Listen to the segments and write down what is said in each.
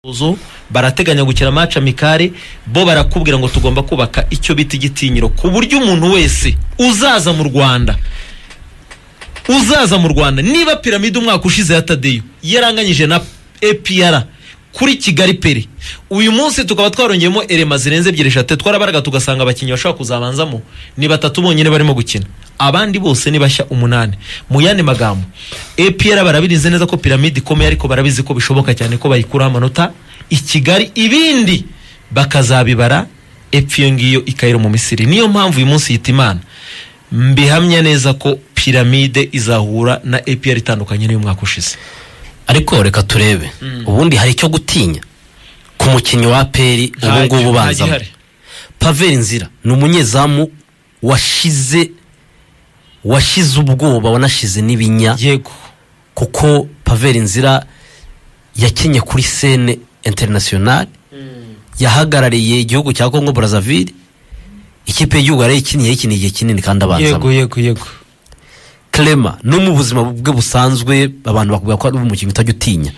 uzo barateganya gukina match amikare bo barakubwira ngo tugomba kubaka icyo bita igitinyiro ku buryo umuntu wese uzaza mu Rwanda uzaza mu Rwanda niba piramide umwaka ushize ya Tadeyo yaranganyije na APR kuri Kigali peri uyu munsi tukaba twarongeyemo elema zirenze ebyiri eshatu twarabaraga tugasanga abakinnyi bashobora kuzabanzamo ni batatu bonyine barimo gukina abandi bose ni bashya umunani mu yandi magambo APR barabirinze neza ko piramide ikomeye ariko barabizi ko bishoboka cyane ko bayikuraho amanota i Kigali ibindi bakazabibara epfo iyo ngiyo ikayira mu Misiri niyo mpamvu uyu munsi yita imana mbihamya neza ko piramide izahura na APR itandukanye n'uyu mwaka ushize ariko reka turebe ubundi hari icyo gutinya ku mukinnyi wa peri ubu Nta- ngubu nta ubanzamo gihari. paveri nzira ni umunyezamu washize washize ubwoba wanashize n'ibinya yego kuko paveri nzira yakinnye kuri sene interinasiyonari yahagarariye igihugu cya kongo brazzaville ikipe y'igihugu yarayikinnye yayikiniye igihe kinini kandi abanzamo yego yego yego clema no mu buzima bwe busanzwe abantu bakubwira ko ari umukinnyi utajya utinya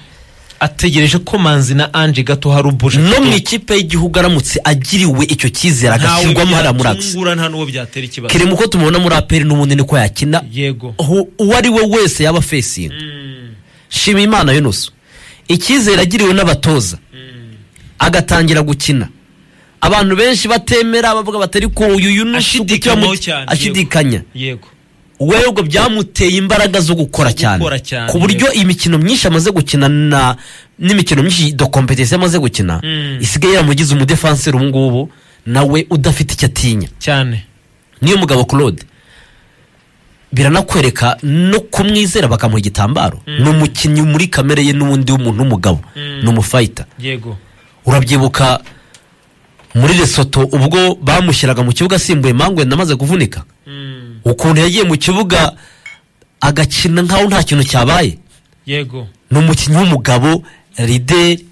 ategereje ko manzi na ange gato hari ubuje no mu ikipe y'igihugu aramutse agiriwe icyo cyizere agashyirwamo hariya muratsi nta n'uwo byatera ikibazo kerema uko tumubona muri aperi n'ubundi niko yakina yego aho uwo ari we wese yaba fesinga shima imana yunusu icyizere agiriwe n'abatoza agatangira gukina abantu benshi batemera bavuga batari ko uyu yunusu Ashidikanywaho kuki bamu- cyane, ashidikanya yego we ubwo byamuteye imbaraga zo gukora cyane Gukora cyane, ku buryo yego. imikino myinshi amaze gukina na n'imikino myinshi do competition amaze gukina Mm. isigaye yaramugize umudefanseri ubu ngubu nawe udafite icyo atinya cyane niyo mugabo claude biranakwereka no kumwizera bakamuha igitambaro ni umukinnyi muri kamere ye n'ubundi w'umuntu w'umugabo ni umufayita yego urabyibuka muri resoto ubwo bamushyiraga mu kibuga asimbuye mangwe namaze kuvunika ukuntu yagiye mu kibuga agakina nkaho nta kintu cyabaye yego ni umukinnyi w'umugabo rideri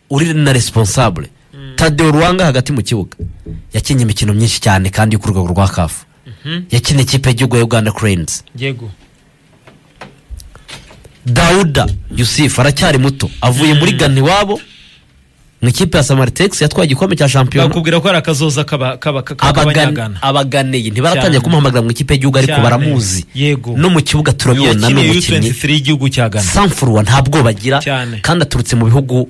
uri na responsable tadeo ruwanga hagati mu kibuga yakinnye imikino myinshi cyane kandi yo ku rwego rwa kafu yakinnye ikipe y'igihugu ya uganda cranes yego dawuda yusufu aracyari muto avuye muri gana iwabo mu ikipe ya samaritex yatwaye igikombe cya shampiyona bakubwira ko hari akazoza kaba- kaba- ka- ka- Abagan- k'abanyagana abaganeye ntibaratangiye Cyane. kumuhamagara mu ikipe y'igihugu ariko Cyane. baramuzi Yego. no mu kibuga turabibona ni yakiniye umukinnyi U23 y'igihugu cya Ghana samfuruwa nta bwoba agira Cyane. kandi aturutse mu bihugu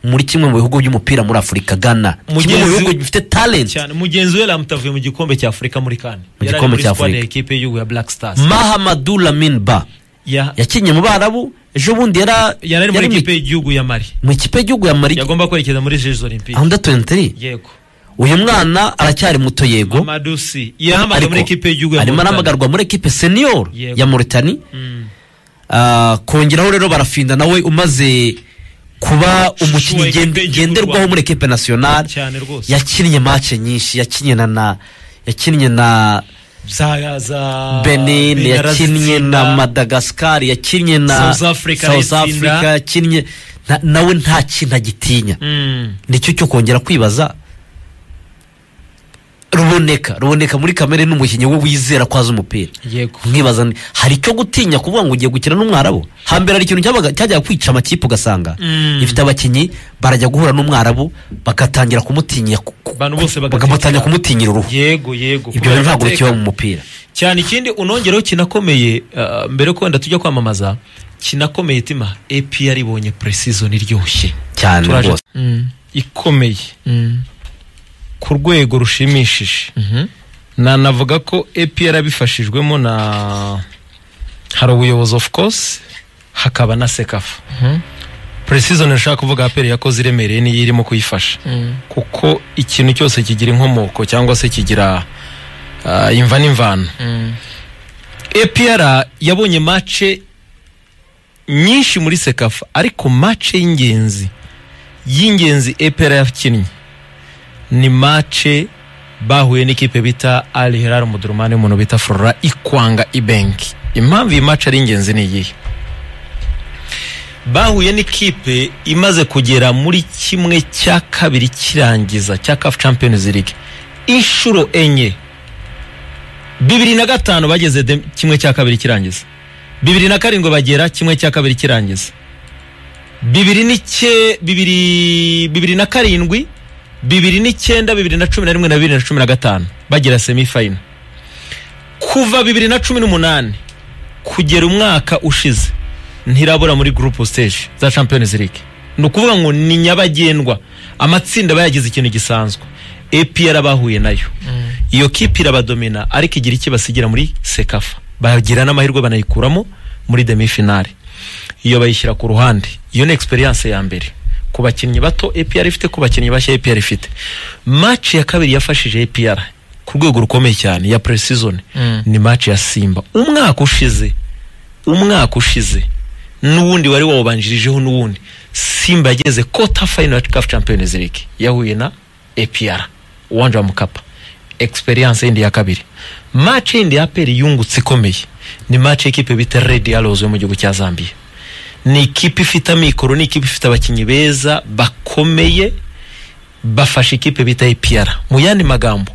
muri kimwe mu bihugu by'umupira muri afurika ghana kimwe mu Mugenzi- bihugu bifite talent cyane mugenzi we ramutavuye mu gikombe cya Afurika muri kane Mu Yari ari gikombe muri cya squad ya Afurika. ekipe y'igihugu ya Black Stars mahamadu lamin ba Ya- yakinnye mu barabu ejo bundi yara- yari ari muri mu- ekipe y'igihugu ya Mali mu ikipe y'igihugu ya mari yagomba kwerekeza muri Jeux Olympiques under 23 yego uyu mwana aracyari muto yego Mamadou Si yahamagaye muri ekipe y'igihugu ya arimo Mauritania. arahamagarwa muri ekipe senior Yego. ya Mauritania Mm. Ah, kongeraho rero barafinda nawe umaze kuba umukinnyi ekipe gen- y'igihugu ngenderwaho muri ekipe nationale cyane rwose yakinnye mace nyinshi yakinnye na na yakinnye na za za benin Benin yakinnye arazinda. na madagascar yakinnye na South Africa South arayizinda. Africa, yakinnye na- nawe nta kintu agitinya Mm. nicyo cyo kongera kwibaza ruboneka ruboneka muri kamere n'umukinnyi we wizera ko azi umupira yego mwibaza nti, hari icyo gutinya kuvuga ngo ugiye gukina n'umwarabu hambere hari ikintu cyabaga- cyajyaga kwica amakipe ugasanga Mm. ifite abakinnyi barajya guhura n'umwarabu bagatangira kumutinya ku- ku- Abantu bose bagatekereza. bagatangira kumutinyira uruhu yego yego ibyo bintu ntabwo bikiba mu mupira cyane ikindi unongereho kinakomeye ah, mbere ko wenda tujya kwamamaza kinakomeye tima epi yaribonye presizoni iryoshye cyane Turaje- rwose Mm. ikomeye ku rwego rushimishije nanavuga ko APR abifashijwemo na hari ubuyobozi of course hakaba na sekafa precision nashaka kuvuga APR yakoze iremereye niyo irimo kuyifasha kuko ikintu cyose kigira inkomoko cyangwa se kigira ah, imva n'imvano APR yabonye mace nyinshi muri sekafa ariko mace y'ingenzi y'ingenzi APR yakinnye ni mace bahuye n'ikipe bita Al Hilal Omdurman y'umuntu bita Flora Ikwanga Ibenki impamvu iyi mace ari ingenzi ni iyihe bahuye n'ikipe imaze kugera muri kimwe cya kabiri kirangiza cya CAF Champions League inshuro enye bibiri na gatanu bageze dem- kimwe cya kabiri kirangiza bibiri na karindwi bagera kimwe cya kabiri kirangiza bibiri n'icye bibiri bibiri na karindwi bibiri n'icyenda bibiri na cumi na rimwe na bibiri na cumi na gatanu bagira semifayina kuva bibiri na cumi n'umunani kugera umwaka ushize ntirabura muri gurupu siteji za champions league ni ukuvuga ngo ni nyabagendwa amatsinda aba yagize ikintu gisanzwe epr bahuye nayo iyo kipe irabadomina ariko igira icyo basigira muri sekafa bagira n'amahirwe banayikuramo muri demifinale iyo bayishyira ku ruhande iyo ni egisperiyanse ya mbere ku bakinnyi bato APR ifite ku bakinnyi bashya APR ifite match ya kabiri yafashije APR ku rwego rukomeye cyane ya pre-season Mm. ni match ya Simba umwaka ushize umwaka ushize n'uwundi wari wawubanjirijeho n'uwundi Simba yageze quarter final ya CAF Champions League yahuye na APR uwanja wa Mkapa experience yindi ya kabiri match yindi ya APR yungutse ikomeye ni match y'ikipe bita Red Arrows yo mu gihugu cya Zambia ni ikipe ifite amikoro ni ikipe ifite abakinnyi beza bakomeye bafasha ikipe bita APR mu yandi magambo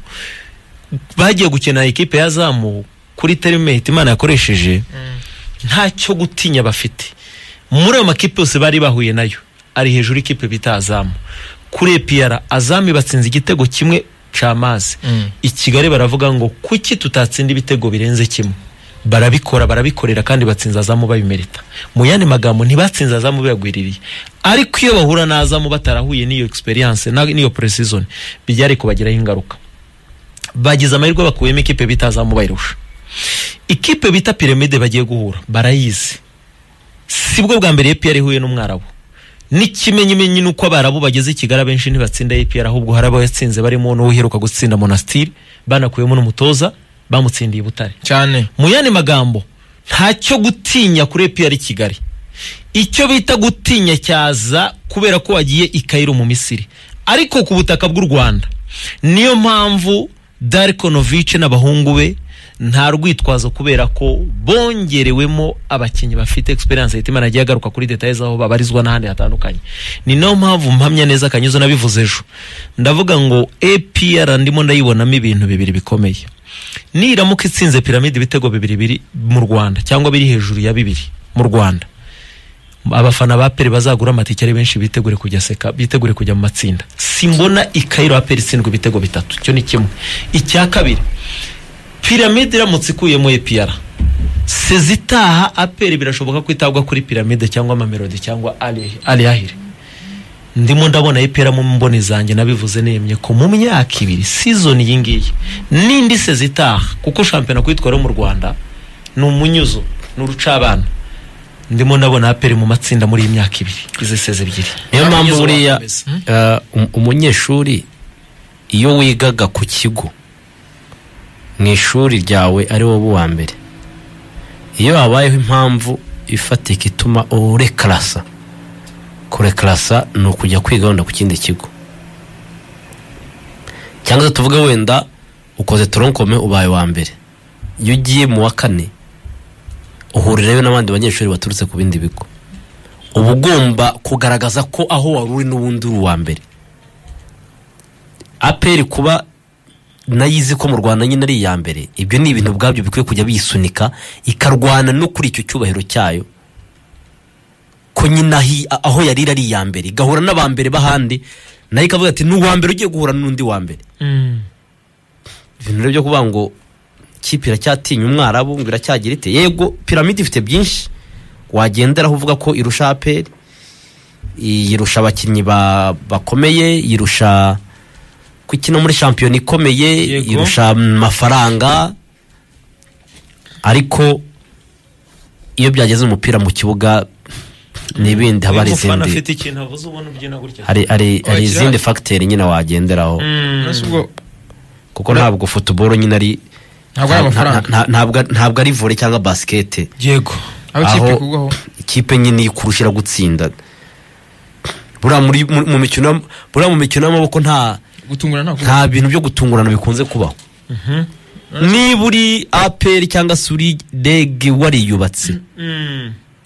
bagiye gukina ikipe ya zamu kuri terimeti imana yakoresheje nta cyo gutinya bafite muri ayo makipe yose bari bahuye nayo ari hejuru ikipe bita azamu kuri APR azamu batsinze igitego kimwe c'amazi Mm. i Kigali baravuga ngo kuki tutatsinda ibitego birenze kimwe barabikora barabikorera kandi batsinze azamu babimerita mu yandi magambo ntibatsinze azamu biragwiririye ariko iyo bahura n'azamu batarahuye n'iyo experience na- n'iyo pre-season bijyari kubagiraho ingaruka bagize amahirwe bakuyemo ikipe bita azamu bayirusha ikipe bita piramide bagiye guhura barayizi sibwo bwa mbere APR ihuye n'umwarabu n'ikimenyimenyi ni uko abarabu bageze i kigali abenshi ntibatsinda APR ahubwo hari abo yatsinze barimo n'uwiheruka gutsinda monastiri banakuyemo n'umutoza bamutsindiye i butare cyane mu yandi magambo ntacyo gutinya kuri APR i kigali icyo bita gutinya cyaza kubera ko wagiye i Cairo mu misiri ariko ku butaka bw'u rwanda niyo mpamvu darikonovice n'abahungu be nta rwitwazo kubera ko bongerewemo abakinnyi bafite experience yahita imana yagiye agaruka kuri detaye z'aho babarizwa n'ahandi hatandukanye ni nayo mpamvu mpamya neza kanyuzo nabivuze ejo ndavuga ngo APR ndimo ndayibonamo ibintu bibiri bikomeye niramuka itsinze piramide ibitego bibiri biri mu rwanda cyangwa biri hejuru ya bibiri mu rwanda abafana ba peri bazagura amatike ari benshi bitegure kujya seka bitegure kujya mu matsinda simbona ikayiro ya peri itsindwa ibitego bitatu icyo ni kimwe icya kabiri piramide iramutse ikuyemo epr sezitaha aperi birashoboka ko itabwa kuri piramide cyangwa amamelodi cyangwa Ali- aliyahire ndimo ndabona epera mu mboni zanjye nabivuze nemye ko mu myaka ibiri season iyi ngiyi n'indi sezi itaha kuko shampiyona kuyitwara mu Rwanda ni umunyuzo ni urucabana ndimo ndabona aperi mu matsinda muri iyi myaka ibiri izi sezi ebyiri niyo mpamvu Umunyuzo buriya wakomeza. eh, um- umunyeshuri iyo wigaga ku kigo mu ishuri ryawe ari wowe uwa mbere iyo habayeho impamvu ifatika ituma urekarasa kurekarasa ni ukujya kwiga wenda ku kindi kigo cyangwa se tuvuge wenda ukoze toronkome ubaye uwa mbere iyo ugiye mu wa kane uhurirayo n'abandi banyeshuri baturutse ku bindi bigo uba ugomba kugaragaza ko aho wari uri n'ubundi uri uwa mbere aperi kuba nayizi ko mu rwanda nyine ari iya mbere ibyo ni ibintu ubwabyo bikwiye kujya biyisunika ikarwana no kuri icyo cyubahiro cyayo ko nyine ahi- a- aho yarira ari iya mbere igahura n'aba mbere b'ahandi nayo ikavuga ati ni uwa mbere ugiye guhura n'undi wa mbere ibintu rero byo kuvuga ngo ikipe iracyatinya umwarabu ngo iracyagira ite yego piramide ifite byinshi wagenderaho uvuga ko irusha aperi yirusha abakinnyi ba- bakomeye yirusha ko ikina muri shampiyona ikomeye Yego. yirusha amafaranga ariko iyo byageze umupira mu kibuga n'ibindi haba hari Umufana izindi afite ikintu avuze ubona ubyina gutya hari- hari hari Wakira- izindi fagiteri nyine wagenderaho uretse ubwo kuko ntabwo futuboro nyine ari ntabwo ari nta- amafaranga nta- nta- ntabwo ntabwo ari vore cyangwa basikete yego aho ikipe aho- kugwaho ikipe nyine ikurushira gutsinda buriya muri- mu- mu mikino y'am- buriya mu mikino y'amaboko nta gutungurana ntabwo nta bintu byo gutungurana bikunze kubaho niba uri aperi cyangwa se uri dege wariyubatse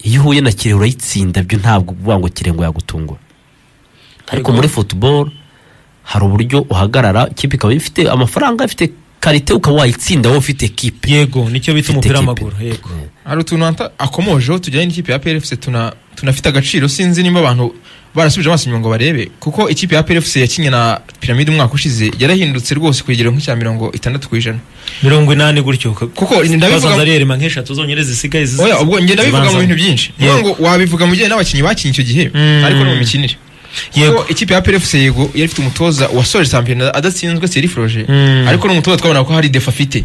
iyo uhuye na kirehe urayitsinda byo ntabwo uvuga ngo kirehe ngo yagutungura ariko muri futuboro hari uburyo uhagarara ikipe ikaba ifite amafaranga ifite karite ukaba wayitsinda wowe ufite ekipe yego nicyo bita Ufite umupira ikipe. w'amaguru yego hari utuntu anta- akomojeho tujyanye n'ikipe ya PRFC tuna tunafite agaciro sinzi nimba abantu barasubije amaso inyuma ngo barebe kuko ikipe ya PRFC yakinye na piramide umwaka ushize yarahindutse rwose kugera nk'icya mirongo itandatu ku ijana mirongo inani gutyo kuko ndabivuga bazaza rero nk'eshatu zonyine zisigaye zizi- oya ubwo ngenda bivuga mu zibanza. bintu byinshi niyo ngo wabivuga mu gihe n'abakinnyi bakinnye icyo gihe Mm. ariko no mu mikinire Yego. kuko ikipe ya PRFC yego yari ifite umutoza wasoje shampiyona adatsinzwe Thierry Froger Mm. ariko n'umutoza twabona ko hari defa afite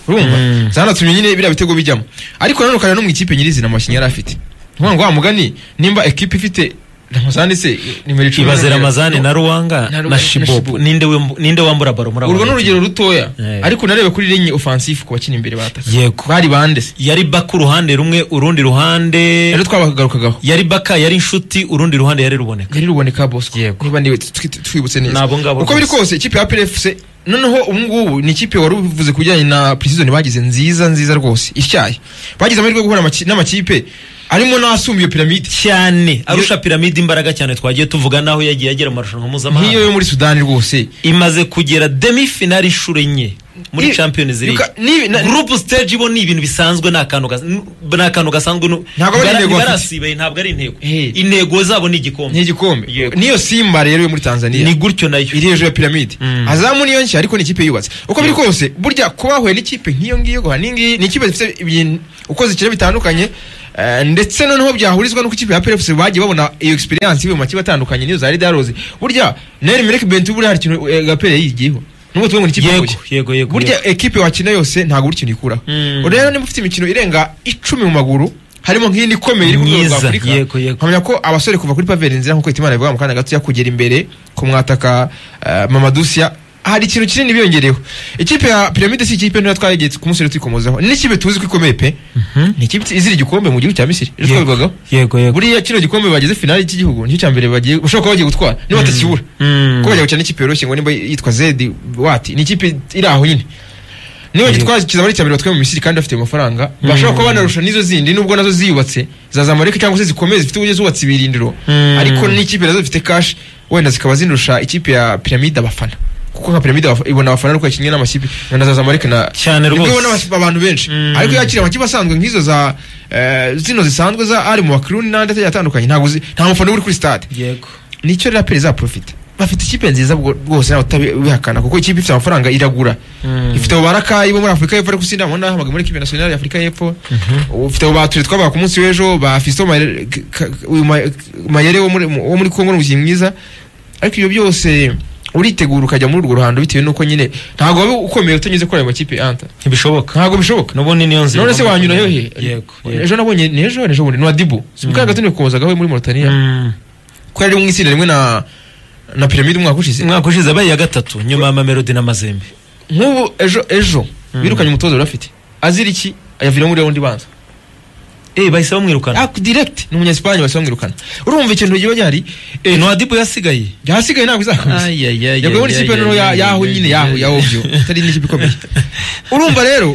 urumva Mm. zanatumye nyine biriya bitego bijyamo ariko nanone ukareba no mu ikipe nyirizina amakinnyi yari afite ni ukuvuga ngo wa mugani nimba ekipe ifite Ramazani se nimero icumi ibaze n'umunani. ramazani na ruwanga Na Ruwanga na na shibobu Shibobu. ninde wembu- ninde wambura baro muri abo urwo ni bakinnyi? urugero rutoya Eh. ariko narebe kuri linye offensive ku bakina imbere bataka Yego. bari bande se yari baka uruhande rumwe urundi ruhande rero twabagarukagaho yari baka yari inshuti urundi ruhande yari ruboneka yari ruboneka bosco Yego. niba niwe twi- twi- twibutse neza Ni abo ngabo uko biri rwose. kose ikipe ya PRFC noneho ubu ngubu ni ikipe wari uvuze ku bijyanye na precision bagize nziza nziza rwose ityaye bagize amahirwe yo guhura amaki- n'amakipe arimo n'asumba iyo piramide cyane arusha piramide imbaraga cyane twagiye tuvuga n'aho yagiye agera mu marushanwa nk'iyo yo mpuzamahanga muri sudani rwose imaze kugera demi finali inshuro enye muri Ni- champions league Yuka- ni- na- group stage bo ni ibintu bisanzwe ni akantu gas- n- ni akantu gasanzwe nu- Ntabwo aba ari bara- intego bafite. ntibarasibaye ntabwo ari intego Eh. intego zabo ni igikombe n'igikombe Yego. niyo simba rero yo muri tanzania ni gutyo nayo iri hejuru ya piramide Mm. azamu niyo nshya ariko ni ikipe yubatse uko biri kose burya kuba wahuye n'ikipe nk'iyo ngiyo guhana iyi ngiyi ni ikipe zifite ibintu uko zikina bitandukanye eh, ndetse noneho byahurizwa n'uko ikipe ya PFC bagiye babona iyo experience ivuye mu makipe atandukanye niyo zari daroze burya Nair Melek Bentu buriya hari ikintu eh, Gapere yigiyeho nubwo tuvuga ngo ni ikipe Yego, yahuye. yego, yego, burya ekipe wakina yose ntabwo buri ikintu ikuraho Mm. rero niba ufite imikino irenga icumi mu maguru harimo nk'indi ikomeye iri ku rwego Myiza, rwa Afurika yego, yego. nkamenya ko abasore kuva kuri paveri nzira nk'uko Hitimana abivuga mu kanya gato kugera imbere ku mwataka eh, Mamadoucia hari ikintu kinini biyongereyeho ikipe ya piramide si ikipe ntoya twagiye ku munsi rero twikomozaho ni ikipe tuzi ko ikomeye pe ni ikipe izira igikombe mu gihugu cya Misiri rero Yego. twabivugagaho yego yego buriya kino gikombe bagize finali cy'igihugu nicyo cya mbere bagiye bashobora kuba bagiye gutwara niba batakibura Mm. ko bagiye gukina n'ikipe yoroshye ngo nimba yitwa zedi wati ni ikipe iri aho nyine niba Yego. gitwara kizaba ari icya mbere batwaye mu misiri kandi bafite amafaranga bashobora kuba banarusha n'izo zindi nubwo nazo ziyubatse za zamalek cyangwa se zikomeye zifite uburyo zubatse ibirindiro Mm. ariko n'ikipe nazo zifite kashi wenda zikaba zinurusha ikipe ya piramide abafana kuko nka piramide abafa- ibona abafana ariko yakinnye n'amakipe nka na za zamalek na Cyane nibwo rwose. ibona abaf- abantu benshi Mm. ariko yakira amakipe asanzwe nk'izo za eh, zino zisanzwe za ari mu bakiruni n'andi agiye atandukanye ntabwo zi- nta mufana uri kuri stade yego nicyo rero aperi izaprofita bafite ikipe nziza bwo- rwose nawe utabihakana kuko ikipe ifite amafaranga iragura Mm. ifite abo barakayi bo muri afurika y'epfo ariko sindabona nahamagaye muri ekipe nasiyonari ya afurika y'epfo ufite abo bature twabaga ku munsi w'ejo ba fisto Mayere- K- K- uyu Ma- mayere wo muri- wo muri kongo n'umukinnyi mwiza ariko ibyo byose uritegura ukajya muri urwo ruhando bitewe n'uko nyine ntabwo waba ukomeye utanyuze kuri ayo makipe anta ntibishoboka ntabwo bishoboka n'ubundi niyo nzira none se wanyura yo he yego yego. ejo nabonye ni ejo ni ejo bundi ni wa dibu si mu kanya gato ntibikomozagaho muri moritaniya Mm. ko yari mu itsinda rimwe na na piramide umwaka ushize umwaka ushize abaye iya gatatu nyuma ya mamelodi n'amazembe nk'ubu ejo ejo birukanye umutoza wari afite azira iki ayaviramo muri wundi banza eh bahise bamwirukana ako direct ni umunyesipanye wese bamwirukana urumva ikintu kiba gihari eh, ni adibu yasigaye byahasigaye ntabwo izakomeza yaguye muri ikipe noneho ya- yaho nyine yaho ya ovyo atari n'ikipe ikomeye urumva rero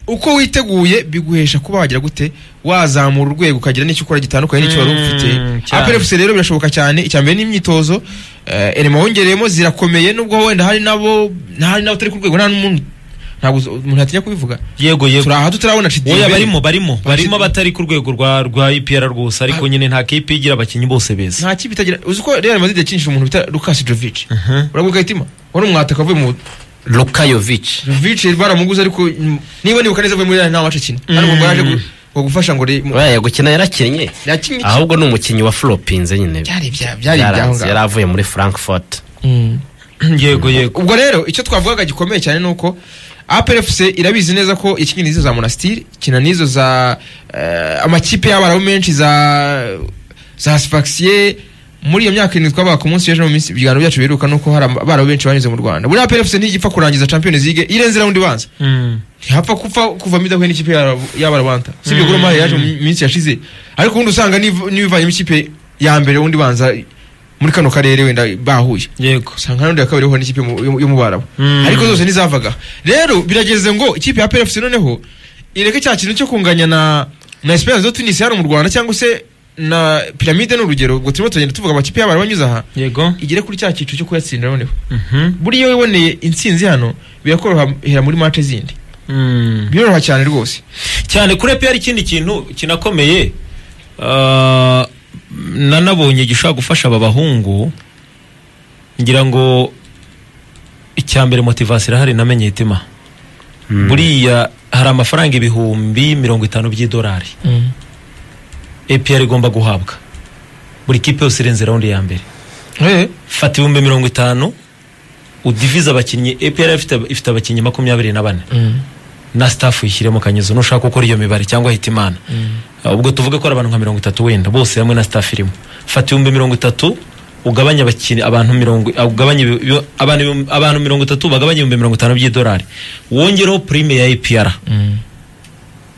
uko witeguye biguhesha kuba wagira gute wazamura urwego ukagira n'icyo ukora gitandukanye n'icyo wari ufite Mm, cyane. aperefuse rero birashoboka cyane icya mbere n'imyitozo eh, elema wongereyemo zirakomeye nubwo wenda hari nabo hari nabo turi ku rwego nta n'umuntu ntabwo uzi- umuntu yatinya kubivuga yego yego turi aha tutarabona oya Chidimbe. barimo barimo barimo Bashidi- abatari ku rwego rwa rwa ipr rwose ariko nyine nta kipe igira abakinnyi bose beza nta kipe itagira uzi ko real madrid yakinishije umuntu bita lucas jovic uraguka itima wari umwataka avuye mu lukayovici Vici baramuguze ariko mm, niba nibuka neza avuye muri Real nta wacu akina hano ngo yaje gu- ngo gufasha ngo re- mu- uriya gukina yarakinnye yakinnye iki? ahubwo ni umukinnyi wa floropinze nyine byari ibya- byari ibyaho Yaranze, yari ngaho avuye muri frankfurt Mm. yego yego ubwo rero icyo twavugaga gikomeye cyane ni uko APRFC irabizi neza ko ikinnyi n'izo za Monastir kina n'izo za eh, amakipe y'abarabu menshi za za Sfaxien muri iyo myaka irindwi twabaga ku munsi w'ejo mu minsi ibiganiro byacu biheruka nuko hari aba- abarabu benshi banyuze mu Rwanda buriya APRFC ntigipfa kurangiza Champions League irenze round ibanza Mm. ntihapfa kupfa kuvamo idahuye n'ikipe y'abarwanda si ibyo golo mari yaje mu minsi yashize ariko ubundi usanga n'iv- n'ibivanyemo ikipe ya mbere ubundi banza muri kano karere wenda bahuye yego usanga n'undi ya kabiri huye n'ikipe mu- yo mu- yo mu barabu Mm. ariko zose ntizavaga rero birageze ngo ikipe ya PFC noneho ireke cya kintu cyo kunganya na na Esperance do Tunis hano mu Rwanda cyangwa se na piramide ni urugero ubwo turimo turagenda tuvuga amakipe y'abari banyuze aha yego igere kuri cya cyiciro cyo kuyatsindira noneho Mhm. buriya iyo wiboneye intsinzi hano birakorohera muri mace zindi Mm. biroroha cyane rwose cyane kuri epr ikindi kintu kinakomeye Ah, nanabonye gishobora gufasha aba bahungu ngira ngo icya mbere motivasiyo irahari namenye itima buriya hari amafaranga ibihumbi mirongo itanu by'idolari APR igomba guhabwa buri kipe yose irenze raundi ya mbere Eh, fata ibihumbi mirongo itanu udivize abakinnyi APR ifite, ifite abakinnyi makumyabiri na bane na staff yishyiremo kanyuze nushaka gukora iyo mibare cyangwa hitimana Uh, ubwo tuvuge ko ari abantu nka mirongo itatu wenda bose hamwe na staff irimo fata ibihumbi mirongo itatu ugabanye abakinnyi abantu mirongo uh, ugabanye ibi- ibi- abantu ibihumbi- abantu mirongo itatu bagabanye ibihumbi mirongo itanu by'idolari wongereho prime ya APR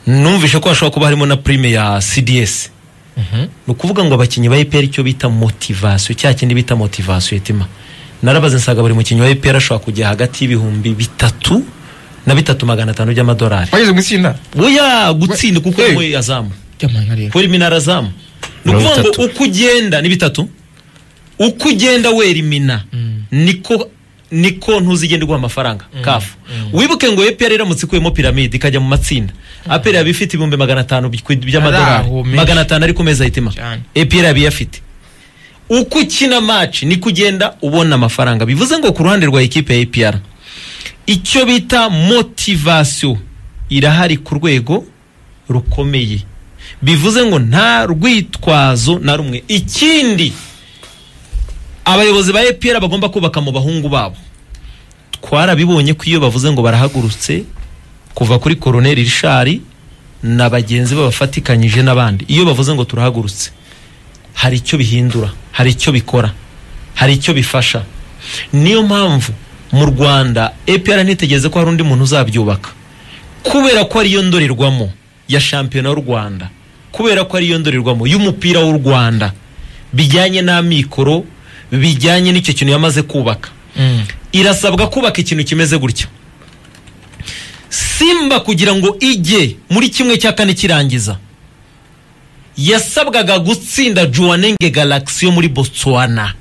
numvishe ko hashobora kuba harimo na prime ya CDS ni ukuvuga ngo abakinnyi ba EPR icyo bita motivasiyo cya kindi bita motivasiyo etima narabaze nsaga buri mukinnyi wa EPR ashobora kujya hagati y'ibihumbi bitatu na bitatu magana atanu by'amadolari wageze mu itsinda oya gutsinda kuko Hey. nawe azamu ry'amanywa rero wera iminara azamu ni Mirongo ukuvuga ngo itatu. uko ugenda ni bitatu uko ugenda wera imina niko niko ntuzigenda iguha amafaranga kafu wibuke ngo EPR iramutse ikuyemo piramide ikajya mu matsinda APR yaba ifite ibihumbi magana atanu by- by'amadolari Araho, menshi. magana atanu ari ku meza hitima Cyane. APR yaba iyafite uko ukina match niko ugenda ubona amafaranga bivuze ngo ku ruhande rwa ekipe ya APR icyo bita motivasiyo irahari ku rwego rukomeye bivuze ngo nta rwitwazo na rumwe ikindi abayobozi ba EPR bagomba kubaka mu bahungu babo twarabibonye ko iyo bavuze ngo barahagurutse kuva kuri koroneri rishari na bagenzi be bafatikanyije n'abandi iyo bavuze ngo turahagurutse hari icyo bihindura hari icyo bikora hari icyo bifasha niyo mpamvu mu rwanda EPR nitegereze ko hari undi muntu uzabyubaka kubera ko ariyo ndorerwamo ya shampiyona y'u rwanda kubera ko ariyo ndorerwamo y'umupira w'u rwanda bijyanye n'amikoro bijyanye n'icyo kintu yamaze kubaka irasabwa kubaka ikintu kimeze gutyo simba kugira ngo ijye muri kimwe cya kane kirangiza yasabwaga gutsinda juwanenge galagisi yo muri botswana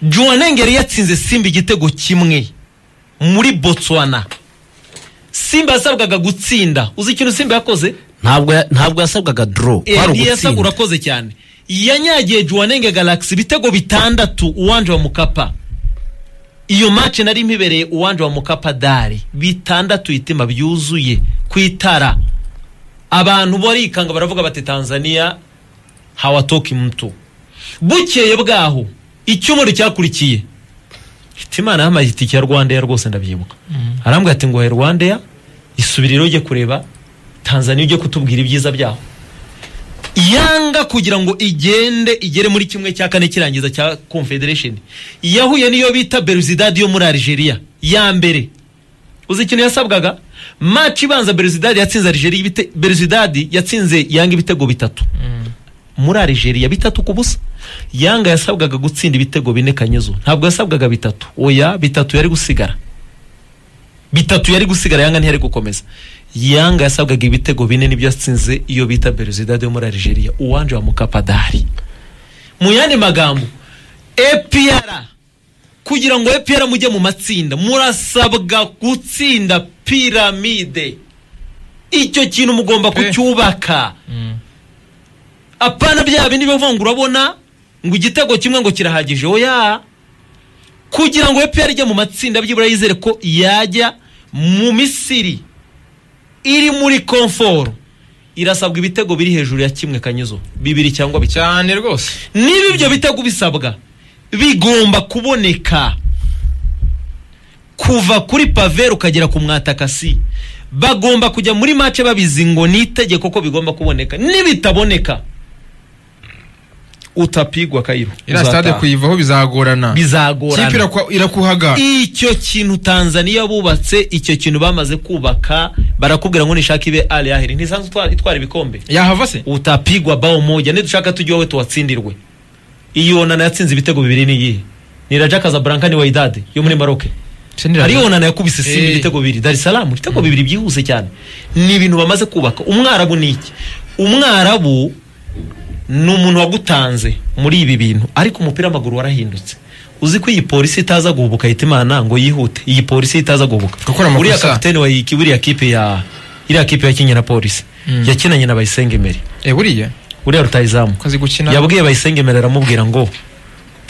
juwanenge yari yatsinze simba igitego kimwe muri botswana simba yasabwaga gutsinda uzi ikintu simba yakoze ntabwo ya- ntabwo yasabwaga doro kwari Eliya Saga ugutsinda urakoze cyane yanyagiye Juwanenge Galaxy ibitego bitandatu uwanje wa Mukapa iyo match nari mpibereye uwanje wa Mukapa dare bitandatu itima byuzuye ku itara abantu barikanga baravuga bati Tanzania hawatoki mtu bukeye bwaho icyumweru cyakurikiye Hitimana yamaye itike ya Rwandair rwose ndabyibuka arambwira ati ngo Rwandair isubire rero ujye kureba Tanzania ujye kutubwira ibyiza byaho yanga kugira ngo igende igere muri kimwe cya kane kirangiza cya confederation yahuye niyo bita beruzidadi yo muri algeria ya mbere uzi ikintu yasabwaga match ibanza beruzidadi yatsinze algeria ibite- beruzidadi yatsinze yanga ibitego bitatu muri algeria bitatu ku busa yanga yasabwaga gutsinda ibitego bine kanyezo ntabwo yasabwaga bitatu oya bitatu yari gusigara bitatu yari gusigara yanga ntiyari gukomeza yanga yasabwaga ibitego bine nibyo yatsinze iyo bita beruzidade yo muri algeria uwanje wa mukapadari mu yandi magambo epr kugira ngo epr mujye mu matsinda murasabwa gutsinda piramide icyo kintu mugomba kucyubaka apana bya bindi bivuga ngo urabona ngo igitego kimwe ngo kirahagije oya kugira ngo EPR ijye mu matsinda byibura yizere ko yajya mu Misiri iri muri komforo irasabwa ibitego biri hejuru ya kimwe kanyizo bibiri cyangwa bitatu cyane rwose niba ibyo bitego bisabwa bigomba kuboneka kuva kuri paveri ukagera ku mwatakasi bagomba kujya muri mace babizi ngo ni itegeko ko bigomba kuboneka nibitaboneka utapigwa kayiro iriya stade kuyivaho bizagorana bizagorana kipe irakwa- irakuhaga icyo kintu tanzania bubatse icyo kintu bamaze kubaka barakubwira ngo nishaka ibe ali yaheri ntisanzwe itwara- itwara ibikombe yahava se utapigwa bao moja nidushaka tujye wowe tuwatsindirwe iyo onana yatsinze ibitego bibiri ni iyihe ni raja kazablanka ni waidade yo muri maroke hari onana yakubise simba Eh. ibitego bibiri dar es salaam ibitego bibiri byihuse cyane ni ibintu bamaze kubaka umwarabu ni iki umwarabu ni umuntu wagutanze muri ibi bintu ariko umupira w'amaguru warahindutse uzi ko iyi polisi itaza guhubuka ahita imana ngo yihute iyi polisi itaza guhubuka Gukora amakosa. uriya kapitene wa iki buriya kipe ya iriya kipe yakinnye na polisi Mm. yakinanye na bayisenge emery Eh, buriya uriya rutayizamu ko azi gukina yabwiye bayisenge emery aramubwira ngo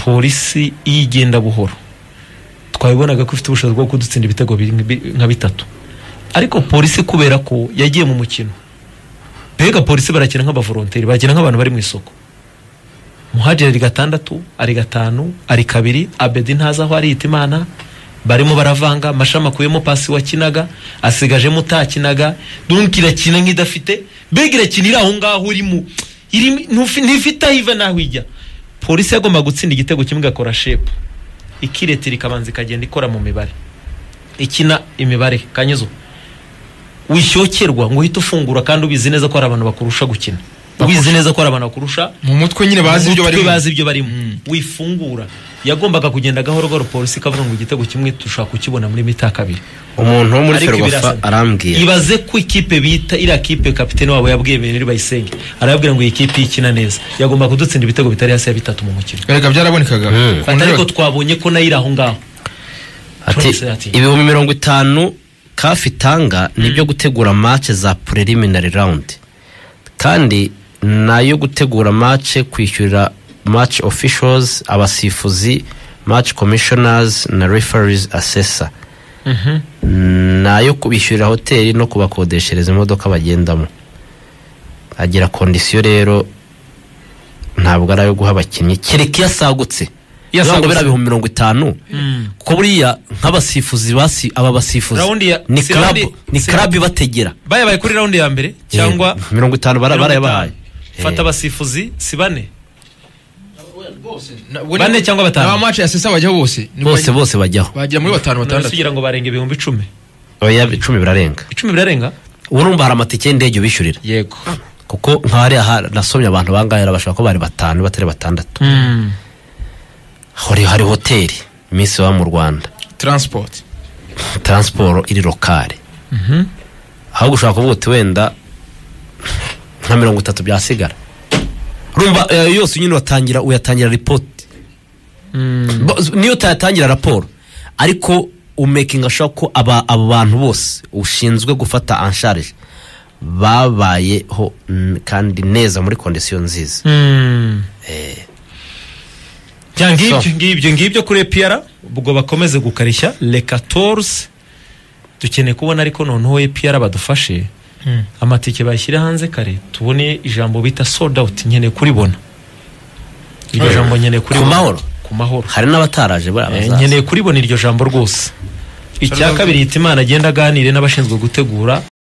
polisi iyo igenda buhoro twabibonaga ko ifite ubushobozi bwo kudutsinda ibitego bi- bi- nka bitatu ariko polisi kubera ko yagiye mu mukino mbega polisi barakina nk'abavoronteri barakina nk'abantu bari mu isoko muhajiri ari gatandatu ari gatanu ari kabiri abedi ntazi aho ariyita imana barimo baravanga mashami akuyemo pasi wakinaga asigajemo utakinaga dunki irakina nk'idafite mbega irakina iri aho ngaho urimo iri- ntufi- ntifite aho iva n'aho ijya polisi yagomba gutsinda igitego kimwe igakora shepu ikiretera ikabanza ikagenda ikora mu mibare ikina imibare kanyuzo wishyokirwa ngo uhite ufungura kandi ubizi neza ko hari abantu bakurusha gukina ubizi neza ko hari abantu bakurusha mu mutwe nyine bazi ibyo Umutwe barimo bazi ibyo barimo Mm. wifungura yagombaga kugenda gahoro gahoro polisi ikavuga ngo igitego kimwe turashaka kukibona muri mita kabiri umuntu wo muri Ariko ferwafa birasa. arambwiye ibaze ko ikipe bita iriya kipe kapitene wabo yabwiye Emery bayisenge arababwira ngo iyi kipe ikina neza yagomba kudutsinda ibitego bitari hasi ya bitatu mu mukino erega byarabonekaga Mm. Ku Fata ariko nteruro- twabonye ko nayo iri aho ngaho ati Twese ati. ibihumbi mirongo itanu kafi itanga ni ibyo gutegura match za preliminary round kandi nayo gutegura match kwishyurira match officials abasifuzi match commissioners na referees assessor nayo kubishyurira hoteli no kubakodeshereza imodoka bagendamo agira kondisiyo rero ntabwo ari ayo guha abakinnyi kereka iyo asagutse Iyo bivuga ngo asagutse. biriya bihumbi mirongo itanu kuko buriya nk'abasifuzi basi aba basifuzi Raundi ya- ni si club raundi- ni si club raundi- ibategera bayabaye kuri raundi ya mbere cyangwa Eh, mirongo itanu bara- barayabahaye fata Eh, abasifuzi si bane Na- we- Bane cyangwa batanu? n'aba match ya sesa bajyaho bose ni bose bajya- bose bajyaho bagera muri batanu batandatu kugira ngo barenga ibihumbi icumi oya icumi birarenga icumi birarenga urumva hari amatike y'indege bishyurira yego kuko nk'ahariya nasomye abantu bangahe bashobora kuba bari batanu batari batandatu hari hari hoteli iminsi baba mu rwanda transport taransiporo iri lokale ahubwo ushobora kuvuga uti wenda nka mirongo itatu byasigara rumva eh, yose nyine uyatangira uyatangira ripoti Bo- niyo utayatangira raporo ariko umekinga sure ko aba abo bantu bose ushinzwe gufata ansharije babayeho mm, kandi neza muri kondisiyo nziza bya ngibyo So. ngibyo ngibyo kuri epiyara ubwo bakomeze gukarishya reka toruzi dukeneye kubona ariko noneho epiyara badufashe amatike bayashyire hanze kare tubone ijambo bita sold out nkeneye kuribona iryo Eh, jambo nkeneye ku kuribona mahoro? ku mahoro hari n'abataraje buriya Eh, bazaza. nkeneye kuribona iryo jambo rwose icya Sold out. kabiri yita imana agenda aganire n'abashinzwe gutegura